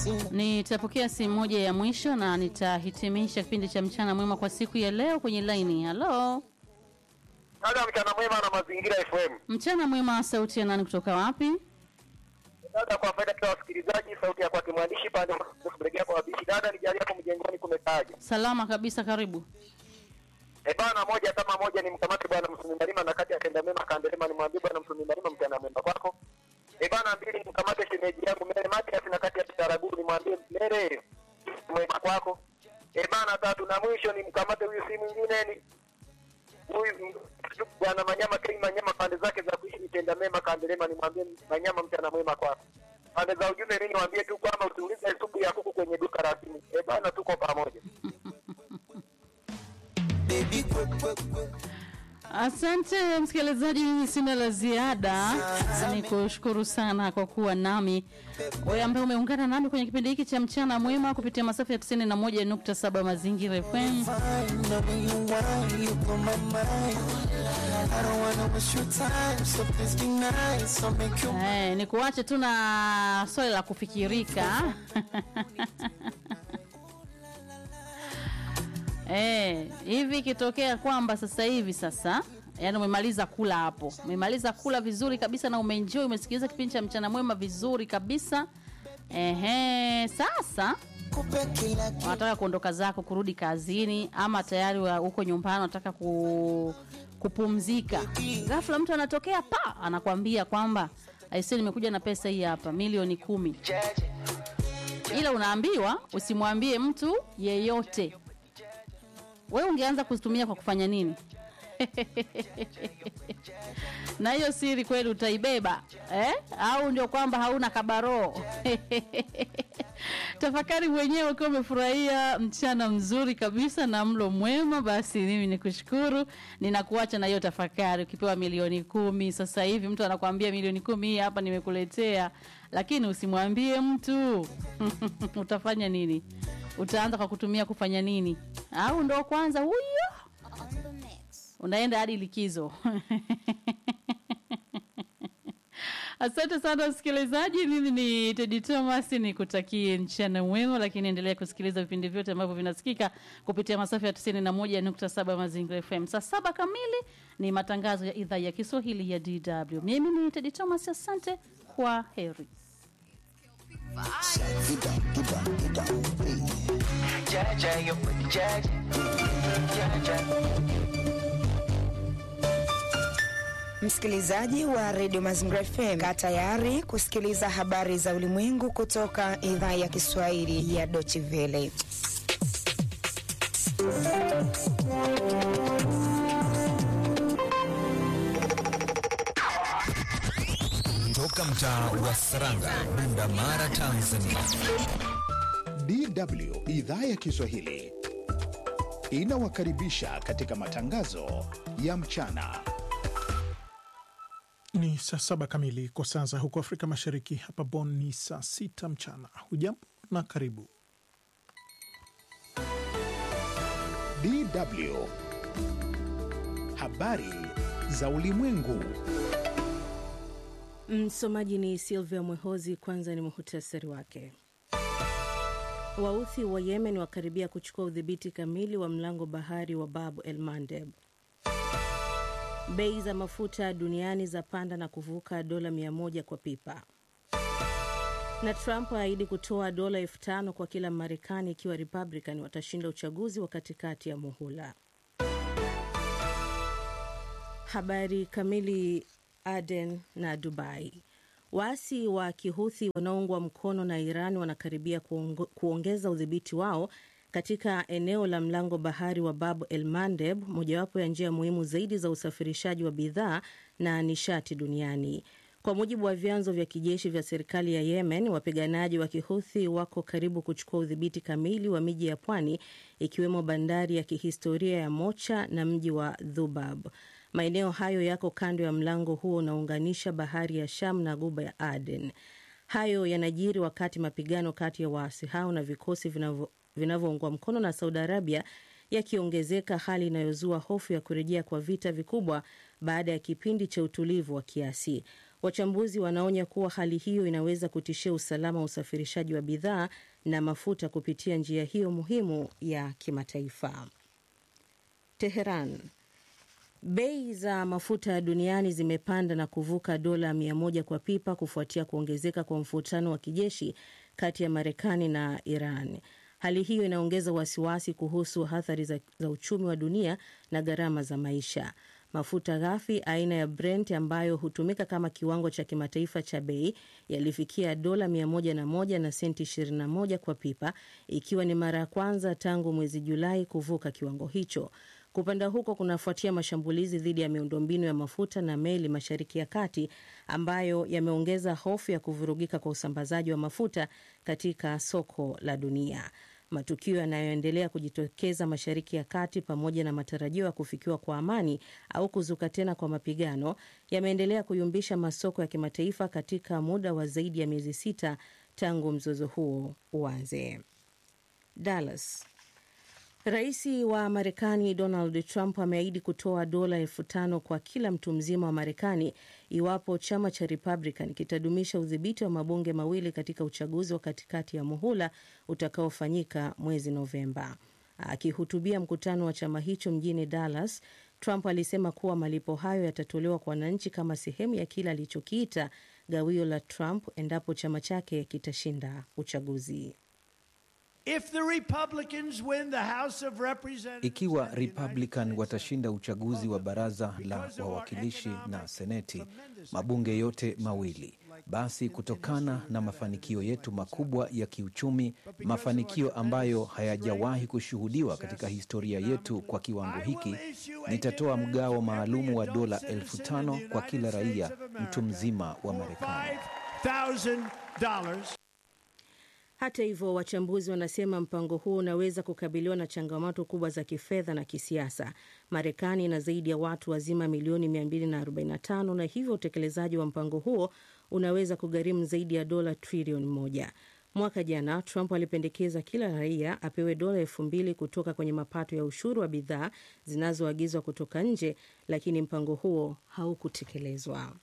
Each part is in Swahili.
sina Nitapokea simu moja ya mwisho na nitahitimisha kipindi cha mchana mwema kwa siku ya leo kwenye laini. Halo, Dada, mchana mwema na mazingira FM. mchana mwema, sauti ya nani kutoka wapi? Dada, kwa faida ya wasikilizaji, sauti ya kwake mwandishi pande kuregea kwa wabishi. Dada, nijali hapo mjengoni kumekaje? Salama kabisa, karibu. Eh bana, moja kama moja ni mkamate bwana Msumi Malima na kati ya tenda mema kaendelema, nimwambie bwana Msumi Malima mchana mwema kwako. Eh bana, mbili ni mkamate shemeji yangu Mere Matias na kati ya Tarabu nimwambie Mere mwema kwako. Eh bana, tatu na mwisho ni mkamate huyu si mwingine ni huyu m- bwana Manyama Kei Manyama, pande zake za kuishi nitenda mema kaendelema, nimwambie Manyama mchana mwema kwako. Pande za ujumbe mimi niwaambie tu kwamba usiulize supu ya kuku kwenye duka rasmi. Eh bana, tuko pamoja. baby kwe kwe kwe Asante msikilizaji, mimi sina la ziada, ni kushukuru sana kwa kuwa nami wewe ambaye umeungana nami kwenye kipindi hiki cha mchana mwema kupitia masafa ya 91.7 Mazingira FM. fine Now when you whine you blow my mind I don't wanna waste your time So please be nice I'll make you Eh, ni kuache tu na swali la kufikirika eh, hivi ikitokea kwamba sasa hivi sasa yani umemaliza kula hapo umemaliza kula vizuri kabisa na umeenjoy umesikiliza kipindi cha mchana mwema vizuri kabisa Ehe, sasa kupe kila kitu unataka kuondoka zako kurudi kazini ama tayari wa- uko nyumbani unataka ku, kupumzika ghafla mtu anatokea pa anakwambia kwamba aisi nimekuja na pesa hii hapa milioni kumi ila unaambiwa usimwambie mtu yeyote wewe ungeanza kuzitumia kwa kufanya nini na hiyo siri kweli utaibeba eh? au ndio kwamba hauna kabaroo tafakari mwenyewe ukiwa umefurahia mchana mzuri kabisa na mlo mwema basi mimi ni kushukuru ninakuacha na hiyo tafakari ukipewa milioni kumi sasa hivi mtu anakuambia milioni kumi hii hapa nimekuletea lakini usimwambie mtu utafanya nini utaanza kwa kutumia kufanya nini au ndo kwanza huyo unaenda hadi likizo asante sana msikilizaji mimi ni tedi thomas nikutakie mchana mwema lakini endelea kusikiliza vipindi vyote ambavyo vinasikika kupitia masafa ya 91.7 mazingira fm saa saba kamili ni matangazo ya idhaa ya kiswahili ya dw mimi ni tedi thomas asante kwa heri Jaja, you pretty Jaja. Jaja. Msikilizaji wa redio Mazingira FM, kaa tayari kusikiliza habari za ulimwengu kutoka idhaa ya Kiswahili ya Deutsche Welle. Toka mtaa wa Saranga, Bunda Mara, Tanzania. DW idhaa ya Kiswahili inawakaribisha katika matangazo ya mchana. Ni saa saba kamili kwa saa za huko Afrika Mashariki. Hapa Bonn ni saa sita mchana. Hujambo na karibu. DW habari za ulimwengu. Msomaji ni Silvia Mwehozi. Kwanza ni muhutasari wake. Wauthi wa Yemen wakaribia kuchukua udhibiti kamili wa mlango bahari wa Bab el Mandeb. Bei za mafuta duniani za panda na kuvuka dola 100 kwa pipa. Na Trump aahidi kutoa dola elfu tano kwa kila Marekani ikiwa Republican watashinda uchaguzi wa katikati ya muhula. Habari kamili. Aden na Dubai. Waasi wa Kihuthi wanaoungwa mkono na Iran wanakaribia kuongo, kuongeza udhibiti wao katika eneo la mlango bahari wa Bab el Mandeb, mojawapo ya njia muhimu zaidi za usafirishaji wa bidhaa na nishati duniani. Kwa mujibu wa vyanzo vya kijeshi vya serikali ya Yemen, wapiganaji wa Kihuthi wako karibu kuchukua udhibiti kamili wa miji ya pwani ikiwemo bandari ya kihistoria ya Mocha na mji wa Dhubab. Maeneo hayo yako kando ya mlango huo unaounganisha bahari ya Sham na guba ya Aden. Hayo yanajiri wakati mapigano kati ya waasi hao na vikosi vinavyoungwa mkono na Saudi Arabia yakiongezeka, hali inayozua hofu ya kurejea kwa vita vikubwa baada ya kipindi cha utulivu wa kiasi. Wachambuzi wanaonya kuwa hali hiyo inaweza kutishia usalama wa usafirishaji wa bidhaa na mafuta kupitia njia hiyo muhimu ya kimataifa. Teheran. Bei za mafuta duniani zimepanda na kuvuka dola mia moja kwa pipa kufuatia kuongezeka kwa mvutano wa kijeshi kati ya Marekani na Iran. Hali hiyo inaongeza wasiwasi kuhusu athari za, za uchumi wa dunia na gharama za maisha. Mafuta ghafi aina ya Brent ambayo hutumika kama kiwango cha kimataifa cha bei yalifikia dola 101 na senti 21 kwa pipa, ikiwa ni mara ya kwanza tangu mwezi Julai kuvuka kiwango hicho. Kupanda huko kunafuatia mashambulizi dhidi ya miundombinu ya mafuta na meli Mashariki ya Kati ambayo yameongeza hofu ya kuvurugika kwa usambazaji wa mafuta katika soko la dunia. Matukio yanayoendelea kujitokeza Mashariki ya Kati pamoja na matarajio ya kufikiwa kwa amani au kuzuka tena kwa mapigano yameendelea kuyumbisha masoko ya kimataifa katika muda wa zaidi ya miezi sita tangu mzozo huo uanze. Dallas. Rais wa Marekani Donald Trump ameahidi kutoa dola elfu tano kwa kila mtu mzima wa Marekani iwapo chama cha Republican kitadumisha udhibiti wa mabunge mawili katika uchaguzi wa katikati ya muhula utakaofanyika mwezi Novemba. Akihutubia mkutano wa chama hicho mjini Dallas, Trump alisema kuwa malipo hayo yatatolewa kwa wananchi kama sehemu ya kile alichokiita gawio la Trump endapo chama chake kitashinda uchaguzi. If the Republicans win the House of Representatives, Ikiwa Republican watashinda uchaguzi wa baraza la wawakilishi na seneti, mabunge yote mawili, basi kutokana na mafanikio yetu makubwa ya kiuchumi, mafanikio ambayo hayajawahi kushuhudiwa katika historia yetu kwa kiwango hiki, nitatoa mgao maalumu wa dola elfu tano kwa kila raia mtu mzima wa Marekani. $5,000. Hata hivyo, wachambuzi wanasema mpango huo unaweza kukabiliwa na changamoto kubwa za kifedha na kisiasa. Marekani ina zaidi ya watu wazima milioni 245 na hivyo utekelezaji wa mpango huo unaweza kugharimu zaidi ya dola trilioni moja. Mwaka jana Trump alipendekeza kila raia apewe dola elfu mbili kutoka kwenye mapato ya ushuru wa bidhaa zinazoagizwa kutoka nje, lakini mpango huo haukutekelezwa.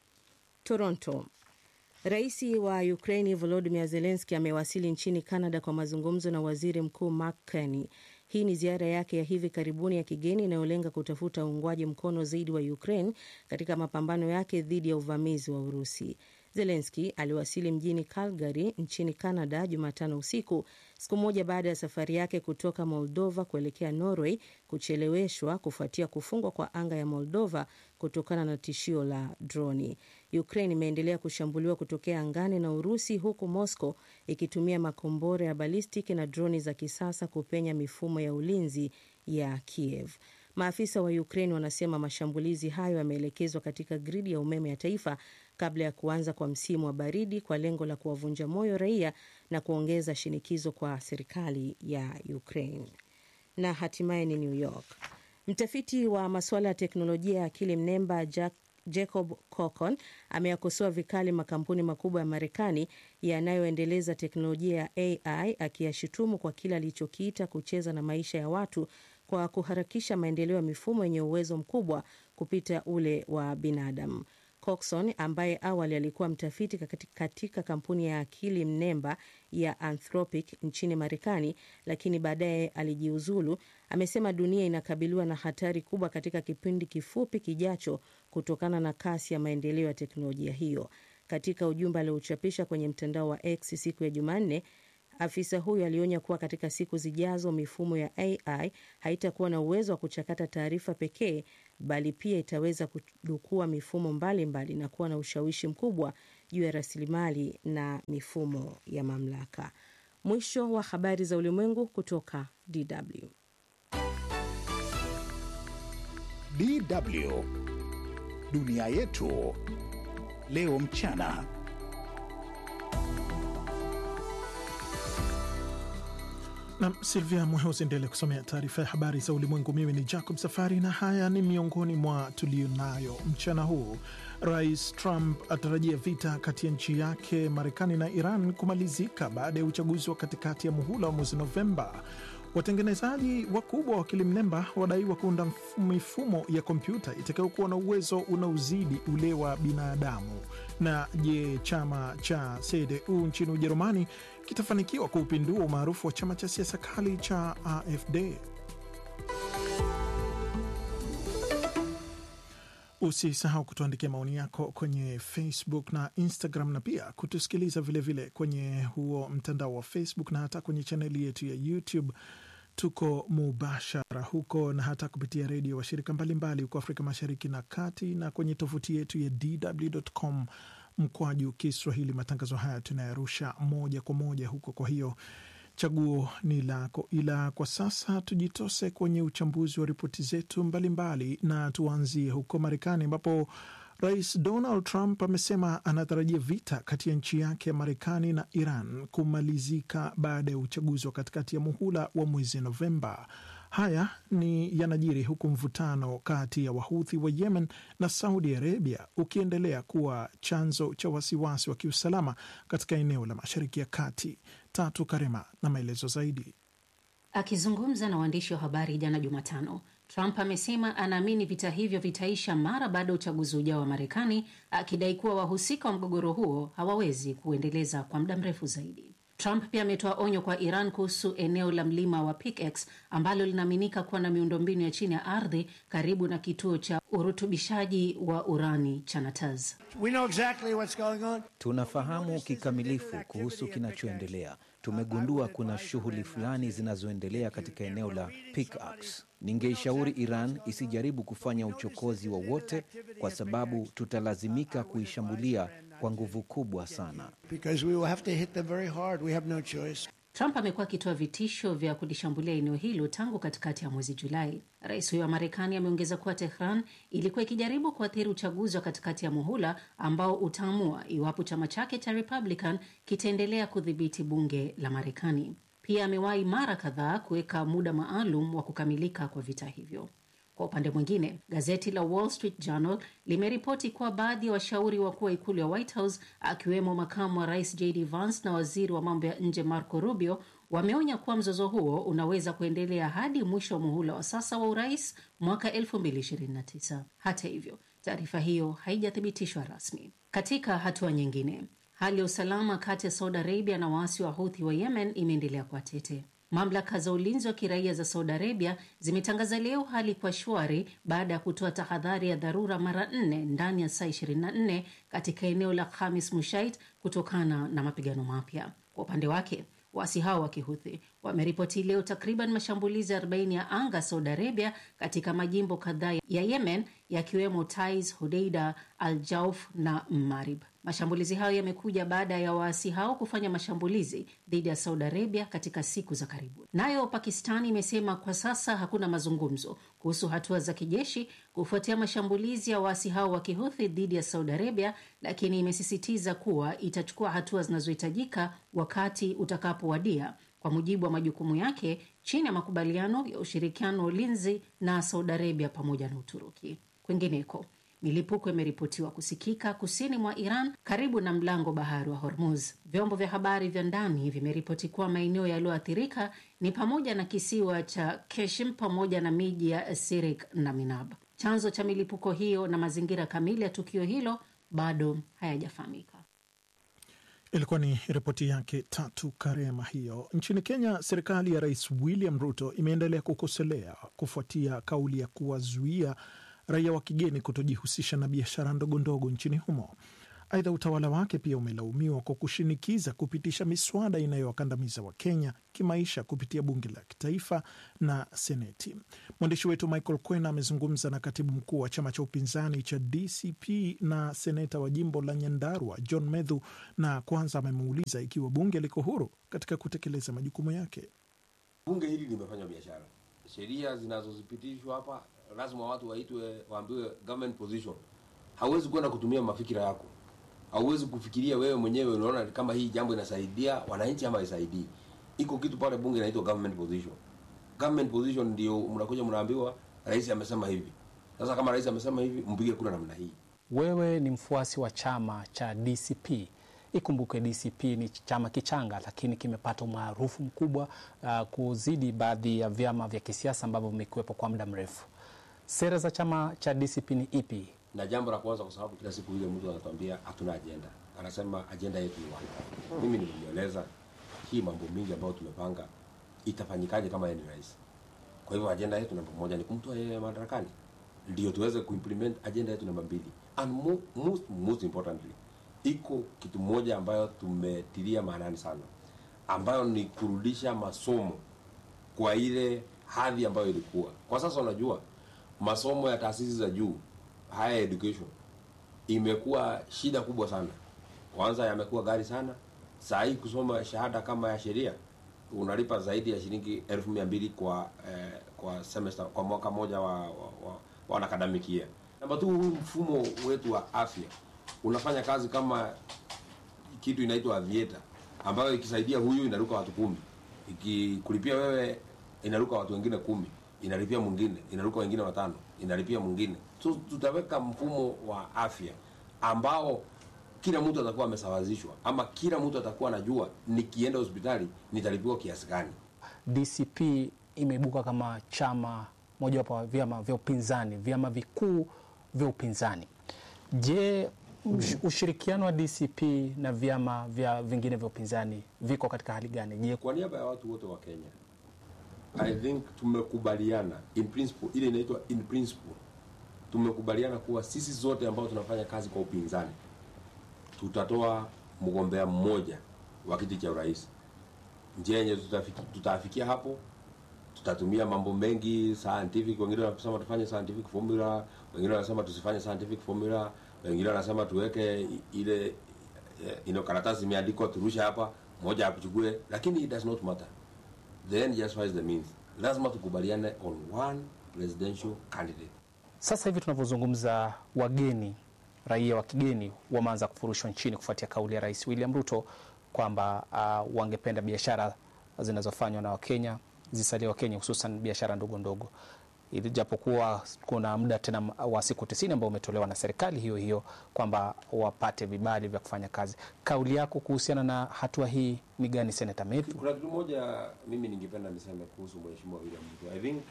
Toronto. Rais wa Ukraini Volodymyr Zelensky amewasili nchini Canada kwa mazungumzo na waziri mkuu Mark Carney. Hii ni ziara yake ya hivi karibuni ya kigeni inayolenga kutafuta uungwaji mkono zaidi wa Ukraine katika mapambano yake dhidi ya uvamizi wa Urusi. Zelenski aliwasili mjini Calgary nchini Canada Jumatano usiku, siku moja baada ya safari yake kutoka Moldova kuelekea Norway kucheleweshwa kufuatia kufungwa kwa anga ya Moldova kutokana na tishio la droni. Ukraine imeendelea kushambuliwa kutokea angani na Urusi, huku Moscow ikitumia makombora ya balistiki na droni za kisasa kupenya mifumo ya ulinzi ya Kiev. Maafisa wa Ukraine wanasema mashambulizi hayo yameelekezwa katika gridi ya umeme ya taifa kabla ya kuanza kwa msimu wa baridi kwa lengo la kuwavunja moyo raia na kuongeza shinikizo kwa serikali ya Ukraine. Na hatimaye ni New York. Mtafiti wa masuala ya teknolojia ya akili mnemba Jack Jacob Cocon ameyakosoa vikali makampuni makubwa ya Marekani yanayoendeleza teknolojia ya AI akiyashutumu kwa kile alichokiita kucheza na maisha ya watu kwa kuharakisha maendeleo ya mifumo yenye uwezo mkubwa kupita ule wa binadamu. Coxon ambaye awali alikuwa mtafiti katika kampuni ya akili mnemba ya Anthropic nchini Marekani, lakini baadaye alijiuzulu, amesema dunia inakabiliwa na hatari kubwa katika kipindi kifupi kijacho kutokana na kasi ya maendeleo ya teknolojia hiyo. Katika ujumbe aliochapisha kwenye mtandao wa X siku ya Jumanne, afisa huyo alionya kuwa katika siku zijazo mifumo ya AI haitakuwa na uwezo wa kuchakata taarifa pekee, bali pia itaweza kudukua mifumo mbalimbali mbali na kuwa na ushawishi mkubwa juu ya rasilimali na mifumo ya mamlaka. Mwisho wa habari za ulimwengu kutoka DW. DW dunia yetu leo mchana. Nam Silvia Mwehozi endele kusomea taarifa ya habari za ulimwengu. Mimi ni Jacob Safari na haya ni miongoni mwa tuliyonayo mchana huu. Rais Trump atarajia vita kati ya nchi yake Marekani na Iran kumalizika baada ya uchaguzi wa katikati ya muhula wa mwezi Novemba. Watengenezaji wakubwa wa akili mnemba wadaiwa kuunda mf- mifumo ya kompyuta itakayokuwa na uwezo unaozidi ule wa binadamu. Na je, chama cha CDU nchini Ujerumani kitafanikiwa kuupindua umaarufu wa chama cha siasa kali cha AfD? Usisahau kutuandikia maoni yako kwenye Facebook na Instagram na pia kutusikiliza vilevile vile kwenye huo mtandao wa Facebook na hata kwenye chaneli yetu ya YouTube. Tuko mubashara huko na hata kupitia redio washirika mbalimbali huko Afrika Mashariki na Kati na kwenye tovuti yetu ya dw.com mkwaju Kiswahili. Matangazo haya tunayarusha moja kwa moja huko, kwa hiyo chaguo ni lako, ila kwa sasa tujitose kwenye uchambuzi wa ripoti zetu mbalimbali, na tuanzie huko Marekani ambapo Rais Donald Trump amesema anatarajia vita kati ya nchi yake ya Marekani na Iran kumalizika baada ya uchaguzi wa katikati ya muhula wa mwezi Novemba. Haya ni yanajiri huku mvutano kati ya Wahuthi wa Yemen na Saudi Arabia ukiendelea kuwa chanzo cha wasiwasi wa kiusalama katika eneo la Mashariki ya Kati. Tatu Karema na maelezo zaidi. Akizungumza na waandishi wa habari jana Jumatano, Trump amesema anaamini vita hivyo vitaisha mara baada ya uchaguzi ujao wa Marekani, akidai kuwa wahusika wa mgogoro huo hawawezi kuendeleza kwa muda mrefu zaidi. Trump pia ametoa onyo kwa Iran kuhusu eneo la mlima wa Pickex ambalo linaaminika kuwa na miundombinu ya chini ya ardhi karibu na kituo cha urutubishaji wa urani cha Natanz. We know exactly what's going on. Tunafahamu kikamilifu kuhusu kinachoendelea. Tumegundua kuna shughuli fulani zinazoendelea katika eneo la Pickex. Ningeishauri Iran isijaribu kufanya uchokozi wowote kwa sababu tutalazimika kuishambulia kwa nguvu kubwa sana. Because we will have to hit them very hard. We have no choice. Trump amekuwa akitoa vitisho vya kulishambulia eneo hilo tangu katikati ya mwezi Julai. Rais huyo wa Marekani ameongeza kuwa Tehran ilikuwa ikijaribu kuathiri uchaguzi wa katikati ya muhula ambao utaamua iwapo chama chake cha Republican kitaendelea kudhibiti bunge la Marekani. Pia amewahi mara kadhaa kuweka muda maalum wa kukamilika kwa vita hivyo. Kwa upande mwingine, gazeti la Wall Street Journal limeripoti kuwa baadhi ya washauri wakuu wa ikulu ya White House akiwemo makamu wa rais JD Vance na waziri wa mambo ya nje Marco Rubio wameonya kuwa mzozo huo unaweza kuendelea hadi mwisho wa muhula wa sasa wa urais mwaka 2029. Hata hivyo, taarifa hiyo haijathibitishwa rasmi. Katika hatua nyingine, hali ya usalama kati ya Saudi Arabia na waasi wa Houthi wa Yemen imeendelea kuwa tete. Mamlaka za ulinzi wa kiraia za Saudi Arabia zimetangaza leo hali kwa shwari baada ya kutoa tahadhari ya dharura mara nne ndani ya saa 24 katika eneo la Khamis Mushait kutokana na mapigano mapya. Kwa upande wake waasi hao wa kihuthi wameripoti leo takriban mashambulizi 40 ya anga Saudi Arabia katika majimbo kadhaa ya Yemen yakiwemo Taiz, Hodeida, Al Jauf na Marib. Mashambulizi hayo yamekuja baada ya waasi hao kufanya mashambulizi dhidi ya Saudi Arabia katika siku za karibuni. Nayo Pakistani imesema kwa sasa hakuna mazungumzo kuhusu hatua za kijeshi kufuatia mashambulizi ya waasi hao wa kihuthi dhidi ya Saudi Arabia, lakini imesisitiza kuwa itachukua hatua zinazohitajika wakati utakapowadia kwa mujibu wa majukumu yake chini ya makubaliano ya ushirikiano wa ulinzi na Saudi Arabia pamoja na Uturuki. Kwingineko, milipuko imeripotiwa kusikika kusini mwa Iran karibu na mlango bahari wa Hormuz. Vyombo vya habari vya ndani vimeripoti kuwa maeneo yaliyoathirika ni pamoja na kisiwa cha Keshim pamoja na miji ya Sirik na Minab. Chanzo cha milipuko hiyo na mazingira kamili ya tukio hilo bado hayajafahamika. Ilikuwa ni ripoti yake Tatu Karema hiyo. Nchini Kenya, serikali ya Rais William Ruto imeendelea kukosolea kufuatia kauli ya kuwazuia raia wa kigeni kutojihusisha na biashara ndogo ndogo nchini humo. Aidha, utawala wake pia umelaumiwa kwa kushinikiza kupitisha miswada inayowakandamiza Wakenya kimaisha kupitia bunge la kitaifa na seneti. Mwandishi wetu Michael Kwena amezungumza na katibu mkuu wa chama cha upinzani cha DCP na seneta wa jimbo la Nyandarua John Medhu, na kwanza amemuuliza ikiwa bunge liko huru katika kutekeleza majukumu yake. Bunge hili limefanya biashara. Sheria zinazozipitishwa hapa lazima watu waitwe, waambiwe government position. Hauwezi kwenda kutumia mafikira yako, hauwezi kufikiria wewe mwenyewe unaona kama hii jambo inasaidia wananchi ama haisaidii. Iko kitu pale bunge inaitwa government position. Government position ndio mnakuja mnaambiwa rais amesema hivi. Sasa kama rais amesema hivi, mpige kura namna hii. Wewe ni mfuasi wa chama cha DCP, Ikumbuke DCP ni chama kichanga, lakini kimepata umaarufu mkubwa uh, kuzidi baadhi ya vyama vya kisiasa ambavyo vimekuwepo kwa muda mrefu. Sera za chama cha DCP ni ipi? na jambo la kwanza, kwa sababu kila siku ile mtu anatuambia hatuna ajenda, anasema ajenda yetu ni wapi. Mimi nimelieleza hii mambo mingi ambayo tumepanga itafanyikaje kama yeye ni rais. Kwa hivyo ajenda yetu namba moja ni kumtoa yeye madarakani, ndio tuweze kuimplement ajenda yetu namba mbili, and mo, most, most importantly iko kitu moja ambayo tumetilia maanani sana, ambayo ni kurudisha masomo kwa ile hadhi ambayo ilikuwa. Kwa sasa unajua masomo ya taasisi za juu higher education imekuwa shida kubwa sana. Kwanza yamekuwa gari sana. Saa hii kusoma shahada kama ya sheria unalipa zaidi ya shilingi elfu mia mbili kwa eh, kwa semester kwa mwaka moja wa, wa, wa, wa academic year. Namba tu, huu mfumo wetu wa afya unafanya kazi kama kitu inaitwa aviator ambayo ikisaidia huyu inaruka watu kumi, ikikulipia wewe inaruka watu wengine kumi, inalipia mwingine inaruka wengine watano, inalipia mwingine. So tutaweka mfumo wa afya ambao kila mtu atakuwa amesawazishwa, ama kila mtu atakuwa anajua nikienda hospitali nitalipiwa kiasi gani. DCP imeibuka kama chama mojawapo wa vyama vya upinzani, vyama vikuu vya upinzani. Je, ush- ushirikiano wa DCP na vyama vya vingine vya upinzani viko katika hali gani? Je, Kwa niaba ya watu wote wa Kenya, I think tumekubaliana in principle, ile inaitwa in principle, tumekubaliana kuwa sisi zote ambao tunafanya kazi kwa upinzani tutatoa mgombea mmoja wa kiti cha urais. Njia yenye tutafiki, tutafikia hapo, tutatumia mambo mengi scientific. Wengine wanasema tufanye scientific formula, wengine wanasema tusifanye scientific formula, wengine wanasema tuweke i- ile eh, ino karatasi imeandikwa turushe hapa, mmoja akuchukue, lakini it does not matter. The end justifies the means. Lazima tukubaliane on one presidential candidate. sasa hivi tunavyozungumza, wageni raia wa kigeni wameanza kufurushwa nchini kufuatia kauli ya Rais William Ruto kwamba uh, wangependa biashara zinazofanywa na Wakenya zisalie Wakenya, hususan biashara ndogo ndogo, ili japokuwa kuna muda tena wa siku tisini ambao umetolewa na serikali hiyo hiyo kwamba wapate vibali vya kufanya kazi. Kauli yako kuhusiana na hatua hii ni gani, Senata Mathew? Kuna kitu moja mimi ningependa niseme kuhusu Mheshimiwa William Ruto. I think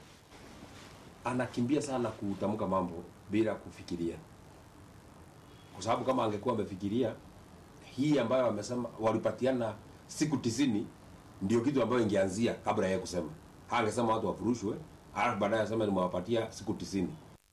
anakimbia sana kutamka mambo bila kufikiria, kwa sababu kama angekuwa amefikiria hii ambayo amesema walipatiana siku tisini ndio kitu ambayo ingeanzia kabla yeye kusema. Angesema watu wafurushwe, halafu baadaye asema nimewapatia siku tisini.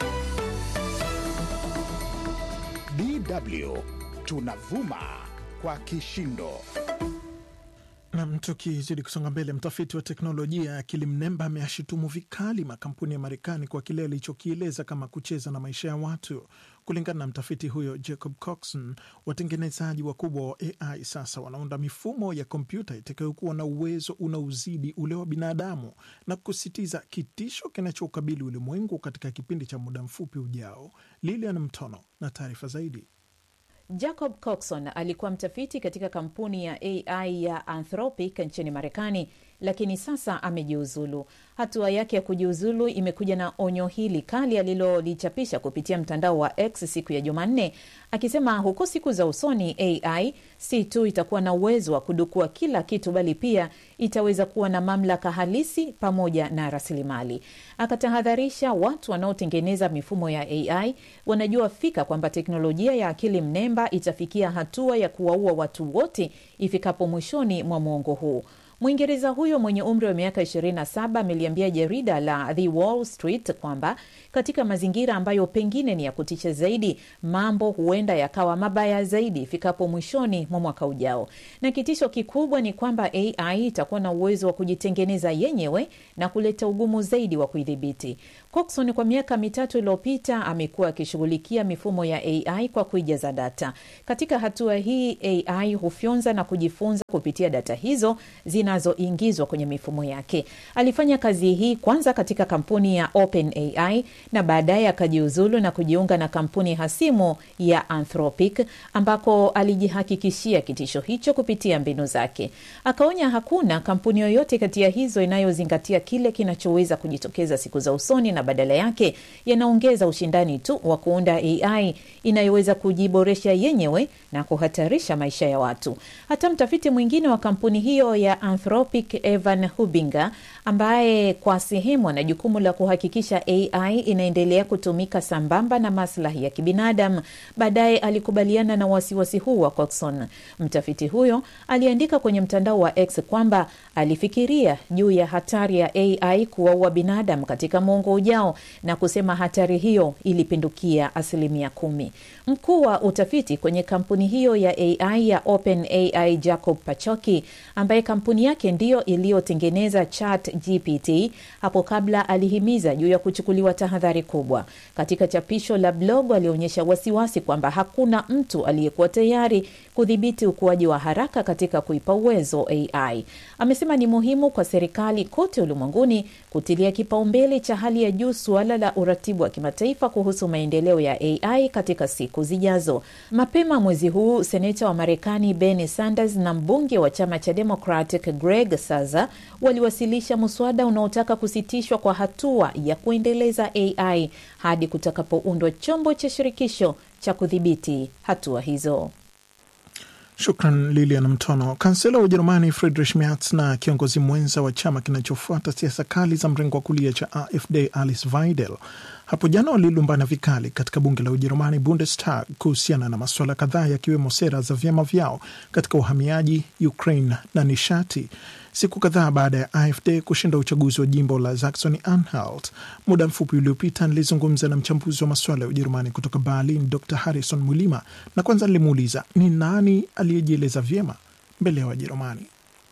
DW tunavuma kwa kishindo. Nam, tukizidi kusonga mbele, mtafiti wa teknolojia ya akili mnemba ameashutumu vikali makampuni ya Marekani kwa kile alichokieleza kama kucheza na maisha ya watu. Kulingana na mtafiti huyo Jacob Coxon, watengenezaji wakubwa wa AI sasa wanaunda mifumo ya kompyuta itakayokuwa na uwezo unaozidi ule wa binadamu na kusisitiza kitisho kinachoukabili ulimwengu katika kipindi cha muda mfupi ujao. Lilian Mtono na taarifa zaidi. Jacob Coxon alikuwa mtafiti katika kampuni ya AI ya Anthropic nchini Marekani, lakini sasa amejiuzulu. Hatua yake ya kujiuzulu imekuja na onyo hili kali alilolichapisha kupitia mtandao wa X siku ya Jumanne, akisema huko siku za usoni AI si tu itakuwa na uwezo wa kudukua kila kitu, bali pia itaweza kuwa na mamlaka halisi pamoja na rasilimali. Akatahadharisha watu wanaotengeneza mifumo ya AI wanajua fika kwamba teknolojia ya akili mnemba itafikia hatua ya kuwaua watu wote ifikapo mwishoni mwa mwongo huu. Mwingereza huyo mwenye umri wa miaka 27 ameliambia jarida la The Wall Street kwamba katika mazingira ambayo pengine ni ya kutisha zaidi, mambo huenda yakawa mabaya zaidi ifikapo mwishoni mwa mwaka ujao, na kitisho kikubwa ni kwamba AI itakuwa na uwezo wa kujitengeneza yenyewe na kuleta ugumu zaidi wa kuidhibiti. Coxon kwa miaka mitatu iliyopita amekuwa akishughulikia mifumo ya AI kwa kuijaza data. Katika hatua hii, AI hufyonza na kujifunza kupitia data hizo zina zinazoingizwa kwenye mifumo yake. Alifanya kazi hii kwanza katika kampuni ya OpenAI na baadaye akajiuzulu na kujiunga na kampuni hasimu ya Anthropic ambako alijihakikishia kitisho hicho kupitia mbinu zake. Akaonya hakuna kampuni yoyote kati ya hizo inayozingatia kile kinachoweza kujitokeza siku za usoni, na badala yake yanaongeza ushindani tu wa kuunda AI inayoweza kujiboresha yenyewe na kuhatarisha maisha ya watu. Hata mtafiti mwingine wa kampuni hiyo ya Anthropic, Evan Hubinger, ambaye kwa sehemu ana jukumu la kuhakikisha AI inaendelea kutumika sambamba na maslahi ya kibinadamu, baadaye alikubaliana na wasiwasi huu wa Coxon. Mtafiti huyo aliandika kwenye mtandao wa X kwamba alifikiria juu ya hatari ya AI kuwaua binadamu katika mwongo ujao na kusema hatari hiyo ilipindukia asilimia kumi. Mkuu wa utafiti kwenye kampuni hiyo ya AI ya OpenAI Jacob Pachoki, ambaye kampuni yake ndiyo iliyotengeneza Chat GPT, hapo kabla alihimiza juu ya kuchukuliwa tahadhari kubwa. Katika chapisho la blog, alionyesha wasiwasi kwamba hakuna mtu aliyekuwa tayari kudhibiti ukuaji wa haraka katika kuipa uwezo AI. Amesema ni muhimu kwa serikali kote ulimwenguni kutilia kipaumbele cha hali ya juu suala la uratibu wa kimataifa kuhusu maendeleo ya AI katika siku zijazo. Mapema mwezi huu, seneta wa Marekani Bernie Sanders na mbunge wa chama cha Democratic Greg Saza waliwasilisha mswada unaotaka kusitishwa kwa hatua ya kuendeleza AI hadi kutakapoundwa chombo cha shirikisho cha kudhibiti hatua hizo. Shukran Lilian Mtono. Kansela wa Ujerumani Friedrich Merz na kiongozi mwenza wa chama kinachofuata siasa kali za mrengo wa kulia cha AfD Alice Weidel hapo jana walilumbana vikali katika bunge la Ujerumani, Bundestag, kuhusiana na masuala kadhaa yakiwemo sera za vyama vyao katika uhamiaji, Ukraine na nishati. Siku kadhaa baada ya AfD kushinda uchaguzi wa jimbo la Saxony Anhalt. Muda mfupi uliopita nilizungumza na mchambuzi wa masuala ya Ujerumani kutoka Berlin, Dr Harrison Mulima, na kwanza nilimuuliza ni nani aliyejieleza vyema mbele ya Wajerumani.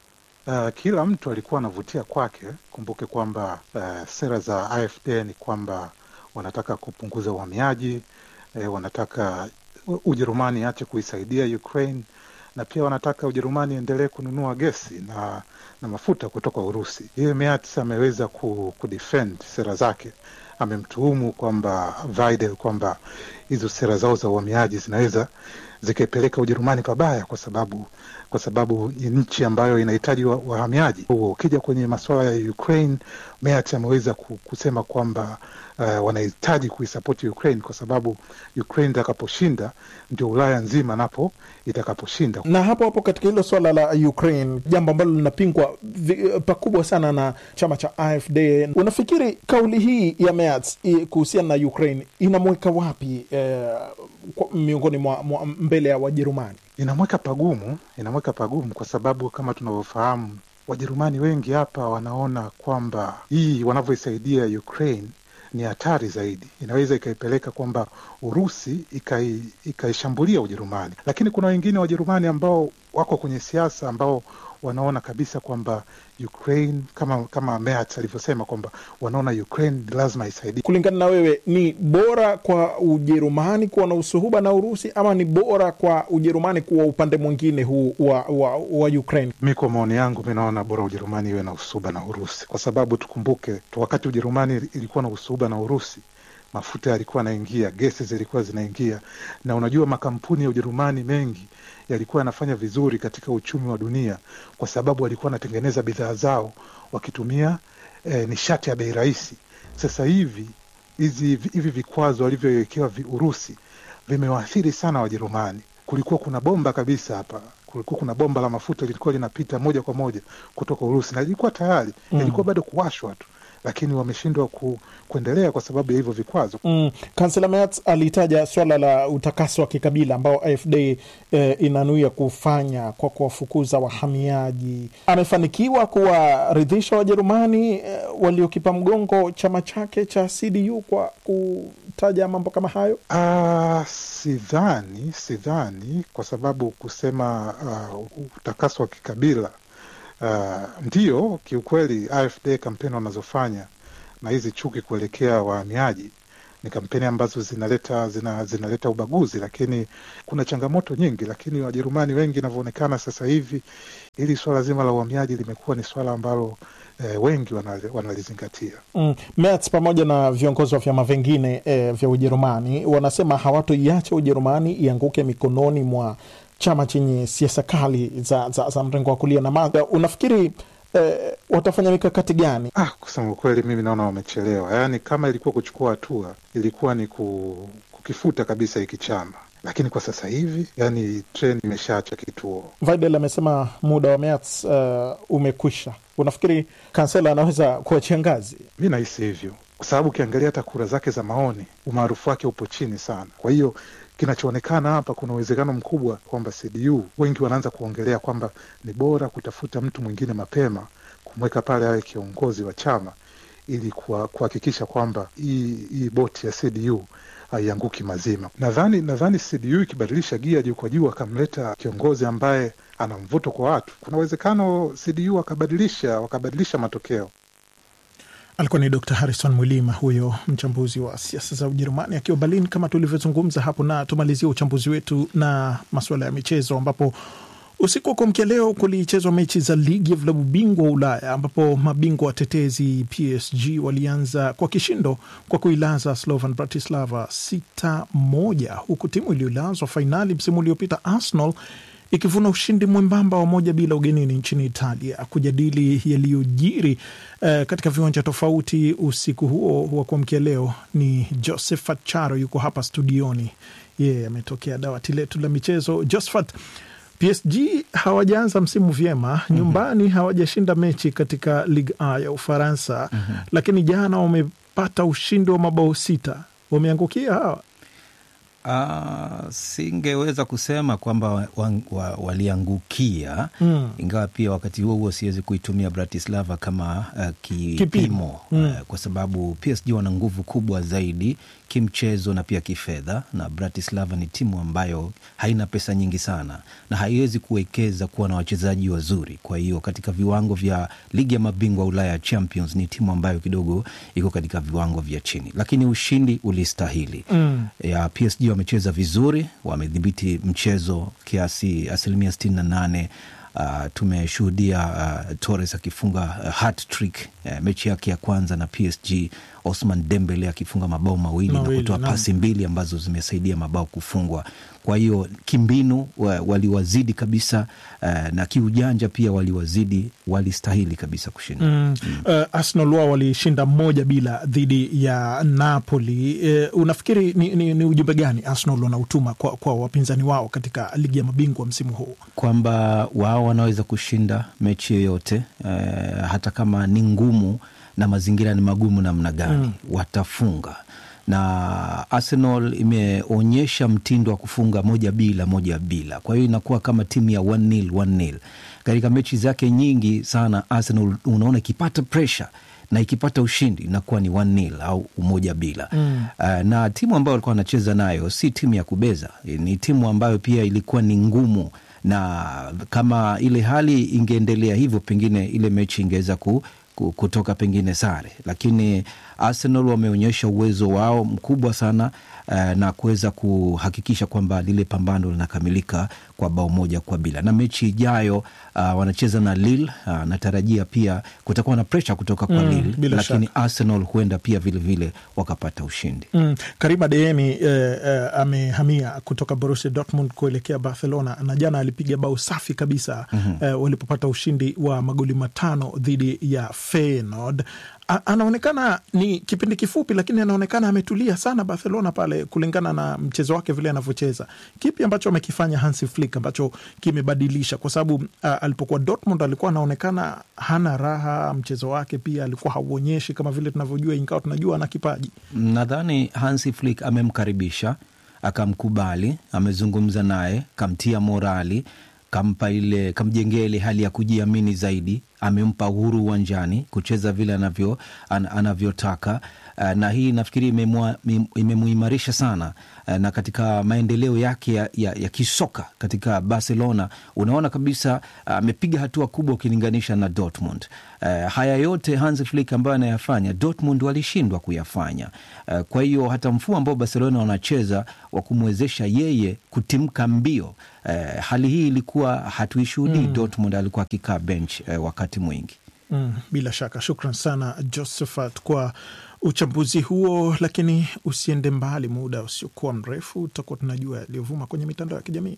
Uh, kila mtu alikuwa anavutia kwake. Kumbuke kwamba uh, sera za AfD ni kwamba wanataka kupunguza uhamiaji eh, wanataka Ujerumani ache kuisaidia Ukraine na pia wanataka Ujerumani endelee kununua gesi na, na mafuta kutoka Urusi. Yeye Merz ameweza ku, kudefend sera zake. Amemtuhumu kwamba Weidel kwamba hizo sera zao za uhamiaji zinaweza zikaipeleka Ujerumani pabaya, kwa sababu kwa sababu ni nchi ambayo inahitaji wahamiaji. Ukija kwenye masuala ya Ukraine, Merz ameweza kusema kwamba uh, wanahitaji kuisapoti Ukraine kwa sababu Ukraine itakaposhinda ndio Ulaya nzima napo itakaposhinda. Na hapo hapo katika hilo swala la Ukraine, jambo ambalo linapingwa pakubwa sana na chama cha AfD, unafikiri kauli hii ya Merz kuhusiana na Ukraine inamweka wapi eh, miongoni mwa, mwa mbele ya Wajerumani? Inamweka pagumu, inamweka pagumu kwa sababu kama tunavyofahamu Wajerumani wengi hapa wanaona kwamba hii wanavyoisaidia Ukraine ni hatari zaidi, inaweza ikaipeleka kwamba Urusi ikaishambulia ikai Ujerumani. Lakini kuna wengine Wajerumani ambao wako kwenye siasa ambao wanaona kabisa kwamba Ukraine kama kama Merz alivyosema kwamba wanaona Ukraine lazima isaidie. Kulingana na wewe, ni bora kwa Ujerumani kuwa na usuhuba na Urusi ama ni bora kwa Ujerumani kuwa upande mwingine huu wa, wa, wa Ukraine? Mi kwa maoni yangu, mi naona bora Ujerumani iwe na usuhuba na Urusi, kwa sababu tukumbuke tu wakati Ujerumani ilikuwa na usuhuba na Urusi mafuta yalikuwa yanaingia, gesi zilikuwa zinaingia, na unajua makampuni ya Ujerumani mengi yalikuwa yanafanya vizuri katika uchumi wa dunia kwa sababu walikuwa wanatengeneza bidhaa zao wakitumia eh, nishati ya bei rahisi. Sasa hivi hizi hivi vikwazo walivyowekewa Urusi vimewaathiri sana Wajerumani. Kulikuwa kuna bomba kabisa hapa kulikuwa kuna bomba la mafuta lilikuwa linapita moja kwa moja kutoka Urusi na lilikuwa tayari mm. ilikuwa bado kuwashwa tu lakini wameshindwa ku, kuendelea kwa sababu ya hivyo vikwazo. Mm. Kansela Merz alitaja swala la utakaso wa kikabila ambao AfD eh, inanuia kufanya kwa kuwafukuza wahamiaji. Amefanikiwa kuwaridhisha Wajerumani eh, waliokipa mgongo chama chake cha CDU kwa kutaja mambo kama hayo. Uh, sidhani, sidhani kwa sababu kusema uh, utakaso wa kikabila Uh, ndiyo kiukweli AfD kampeni wanazofanya na hizi chuki kuelekea wahamiaji ni kampeni ambazo zinaleta zina, zinaleta ubaguzi, lakini kuna changamoto nyingi. Lakini Wajerumani wengi inavyoonekana sasa hivi, hili swala zima la uhamiaji limekuwa ni swala ambalo eh, wengi wanali- wanalizingatia. Mm. Merz pamoja na viongozi wa vyama vingine eh, vya Ujerumani wanasema hawatoiacha Ujerumani ianguke mikononi mwa chama chenye siasa kali za, za, za mrengo wa kulia na maga. Unafikiri eh, watafanya mikakati gani? Ah, kusema ukweli, mimi naona wamechelewa. Yaani, kama ilikuwa kuchukua hatua, ilikuwa ni ku, kukifuta kabisa hiki chama, lakini kwa sasa hivi, yani treni imeshaacha kituo. Weidel amesema muda wa Merz uh, umekwisha. Unafikiri kansela anaweza kuachia ngazi? Mi nahisi hivyo, kwa sababu ukiangalia hata kura zake za maoni, umaarufu wake upo chini sana. Kwa hiyo kinachoonekana hapa, kuna uwezekano mkubwa kwamba CDU wengi wanaanza kuongelea kwamba ni bora kutafuta mtu mwingine mapema, kumweka pale awe kiongozi wa chama ili kuha- kuhakikisha kwamba hii hii boti ya CDU haianguki mazima. Nadhani nadhani CDU ikibadilisha gia juu kwa juu, akamleta kiongozi ambaye ana mvuto kwa watu, kuna uwezekano CDU wakabadilisha wakabadilisha matokeo. Alikuwa ni Dr Harrison Mwilima, huyo mchambuzi wa siasa za Ujerumani akiwa Berlin, kama tulivyozungumza hapo. Na tumalizie uchambuzi wetu na masuala ya michezo, ambapo usiku wa kuamkia leo kulichezwa mechi za ligi ya vilabu bingwa wa Ulaya, ambapo mabingwa watetezi PSG walianza kwa kishindo kwa kuilaza Slovan Bratislava sita moja, huku timu iliyolazwa fainali msimu uliopita Arsenal ikivuna ushindi mwembamba wa moja bila ugenini nchini Italia. Kujadili yaliyojiri eh, katika viwanja tofauti usiku huo wa kuamkia leo ni Josephat Charo, yuko hapa studioni. Yeye ametokea dawati letu la michezo. Josephat, PSG hawajaanza msimu vyema nyumbani, hawajashinda mechi katika Ligue A ya Ufaransa, lakini jana wamepata ushindi wa mabao sita. Wameangukia hawa Uh, singeweza kusema kwamba wa, wa, wa, waliangukia Mm. ingawa pia wakati huo huo siwezi kuitumia Bratislava kama uh, Kipimo. kipimo Mm. uh, kwa sababu PSG wana nguvu kubwa zaidi kimchezo na pia kifedha, na Bratislava ni timu ambayo haina pesa nyingi sana na haiwezi kuwekeza kuwa na wachezaji wazuri. Kwa hiyo katika viwango vya ligi ya mabingwa Ulaya Champions ni timu ambayo kidogo iko katika viwango vya chini, lakini ushindi ulistahili Mm. ya PSG wamecheza vizuri, wamedhibiti mchezo kiasi asilimia sitini na nane. Uh, tumeshuhudia uh, Torres akifunga uh, hat-trick uh, mechi yake ya kwanza na PSG, Osman Dembele akifunga mabao mawili, Mawili, na kutoa naam. pasi mbili ambazo zimesaidia mabao kufungwa. Kwa hiyo kimbinu wa, waliwazidi kabisa uh, na kiujanja pia waliwazidi, walistahili kabisa kushinda. Mm. Uh, Arsenal wao walishinda moja bila dhidi ya Napoli. Uh, unafikiri ni, ni, ni ujumbe gani Arsenal wanautuma kwa, kwa wapinzani wao katika ligi ya mabingwa msimu huu? kwamba wao wanaweza kushinda mechi yoyote eh, hata kama ni ngumu na mazingira ni magumu namna gani Mm. watafunga na Arsenal imeonyesha mtindo wa kufunga moja bila moja bila, kwa hiyo inakuwa kama timu ya 1-0 1-0 katika mechi zake nyingi sana. Arsenal unaona ikipata pressure na ikipata ushindi inakuwa ni 1-0 au umoja bila Mm. Uh, na timu ambayo walikuwa wanacheza nayo si timu ya kubeza, ni timu ambayo pia ilikuwa ni ngumu, na kama ile hali ingeendelea hivyo, pengine ile mechi ingeweza ku, ku, kutoka pengine sare, lakini Arsenal wameonyesha uwezo wao mkubwa sana uh, na kuweza kuhakikisha kwamba lile pambano linakamilika kwa bao moja kwa bila, na mechi ijayo uh, wanacheza na Lille. Uh, natarajia pia kutakuwa na presha kutoka kwa Mm, Lille, bila lakini shaka. Arsenal huenda pia vilevile vile wakapata ushindi. Mm. Karima Deemi eh, eh, amehamia kutoka Borussia Dortmund kuelekea Barcelona na jana alipiga bao safi kabisa Mhm. eh, walipopata ushindi wa magoli matano dhidi ya Feyenoord. A- Anaonekana ni kipindi kifupi, lakini anaonekana ametulia sana Barcelona pale, kulingana na mchezo wake vile anavyocheza. Kipi ambacho amekifanya Hansi Flick ambacho kimebadilisha? Kwa sababu ah, alipokuwa Dortmund alikuwa anaonekana hana raha, mchezo wake pia alikuwa hauonyeshi kama vile tunavyojua, ingawa tunajua ana kipaji. Nadhani Hansi Flick amemkaribisha akamkubali, amezungumza naye, kamtia morali, kampa ile, kamjengea ile hali ya kujiamini zaidi, amempa uhuru uwanjani kucheza vile anavyo, an, anavyotaka uh, na hii nafikiri imemwa- im- imemuimarisha sana uh, na katika maendeleo yake ya, ya, ya kisoka katika Barcelona unaona kabisa amepiga hatua kubwa ukilinganisha na Dortmund. Uh, haya yote Hans Flick ambayo anayafanya Dortmund walishindwa kuyafanya. Uh, kwa hiyo hata mfumo ambao Barcelona wanacheza wa kumwezesha yeye kutimka mbio uh, hali hii ilikuwa hatuishuhudii. Mm. Dortmund alikuwa akikaa bench uh, wakati mwingi. Mm, bila shaka shukran sana Josephat kwa uchambuzi huo, lakini usiende mbali, muda usiokuwa mrefu tutakuwa tunajua yaliyovuma kwenye mitandao ya kijamii.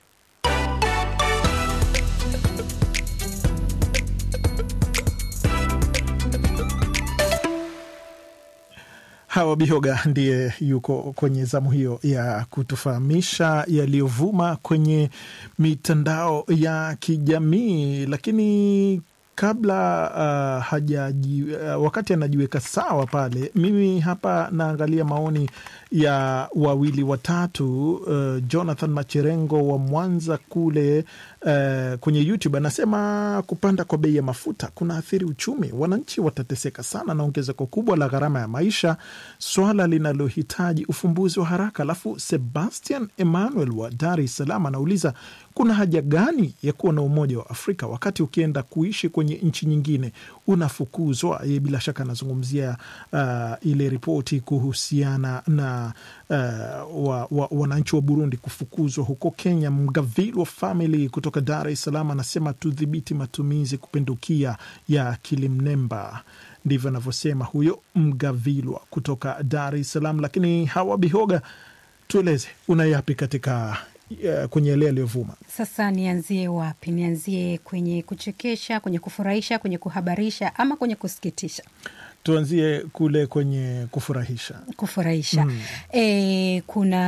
Hawa Bihoga ndiye yuko kwenye zamu hiyo ya kutufahamisha yaliyovuma kwenye mitandao ya kijamii, lakini kabla uh, hajaji, uh, wakati anajiweka sawa pale, mimi hapa naangalia maoni ya wawili watatu. Uh, Jonathan Macherengo wa Mwanza kule uh, kwenye YouTube anasema kupanda kwa bei ya mafuta kuna athiri uchumi, wananchi watateseka sana na ongezeko kubwa la gharama ya maisha, swala linalohitaji ufumbuzi wa haraka. Alafu Sebastian Emmanuel wa Dar es Salaam anauliza kuna haja gani ya kuwa na Umoja wa Afrika wakati ukienda kuishi kwenye nchi nyingine unafukuzwa? Yeye bila shaka anazungumzia uh, ile ripoti kuhusiana na uh, wa, wa, wananchi wa Burundi kufukuzwa huko Kenya. Mgavilwa Family kutoka Dar es Salaam anasema tudhibiti matumizi kupindukia ya akili mnemba. Ndivyo anavyosema huyo Mgavilwa kutoka Dar es Salaam. Lakini Hawa Bihoga, tueleze una yapi katika uh, kwenye yale yaliyovuma? Sasa nianzie wapi? Nianzie kwenye kuchekesha, kwenye kufurahisha, kwenye kuhabarisha ama kwenye kusikitisha? Tuanzie kule kwenye kufurahisha. Kufurahisha. Mm. E,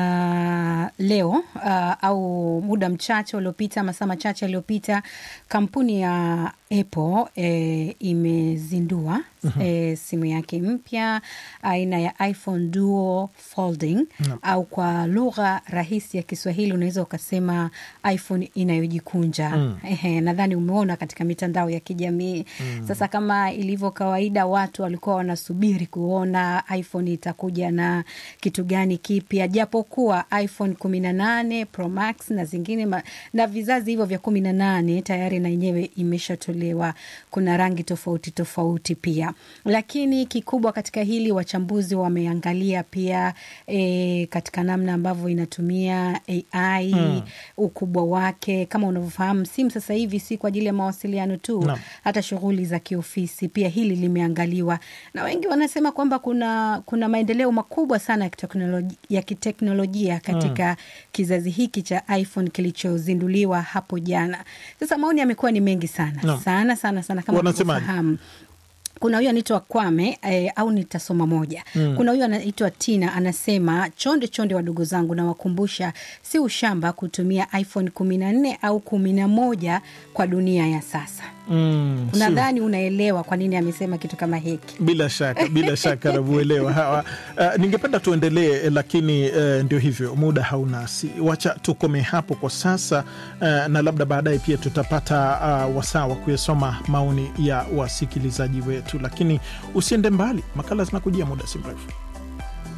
kuna leo uh, au muda mchache uliopita, masaa machache yaliyopita, kampuni ya Apple e, imezindua Mhm. e, simu yake mpya aina ya iPhone Duo Folding Naam. au kwa lugha rahisi ya Kiswahili unaweza ukasema iPhone inayojikunja. Mm. Ehe, nadhani umeona katika mitandao ya kijamii Mm. sasa kama ilivyo kawaida, watu walikuwa wanasubiri kuona iPhone itakuja na kitu gani kipya, japokuwa iPhone kumi na nane Pro Max na zingine ma, na vizazi hivyo vya kumi na nane tayari na yenyewe imeshatolewa. Kuna rangi tofauti tofauti pia, lakini kikubwa katika hili wachambuzi wameangalia pia e, katika namna ambavyo inatumia AI Mm. ukubwa wake. Kama unavyofahamu, simu sasa hivi si kwa ajili ya mawasiliano tu Naam. hata shughuli za kiofisi pia hili limeangaliwa, na wengi wanasema kwamba kuna kuna maendeleo makubwa sana ya kiteknoloji- ya kiteknolojia katika kizazi hiki cha iPhone kilichozinduliwa hapo jana. Sasa maoni yamekuwa ni mengi sana Naam. sana sana sana, kama Wanasemaje? unavyofahamu kuna huyu anaitwa Kwame eh, au nitasoma moja Mm. kuna huyu anaitwa Tina anasema, chonde chonde, wadogo zangu, nawakumbusha si ushamba kutumia iPhone kumi na nne au kumi na moja kwa dunia ya sasa. Mm, sio. Unadhani unaelewa kwa nini amesema kitu kama hiki? Bila shaka, bila shaka namuelewa hawa. Uh, ningependa tuendelee, lakini uh, ndio hivyo, muda haunasi. Wacha tukome hapo kwa sasa uh, na labda baadaye pia tutapata uh, wasaa wa kuyasoma maoni ya wasikilizaji wetu, lakini usiende mbali, makala zinakujia muda si mrefu.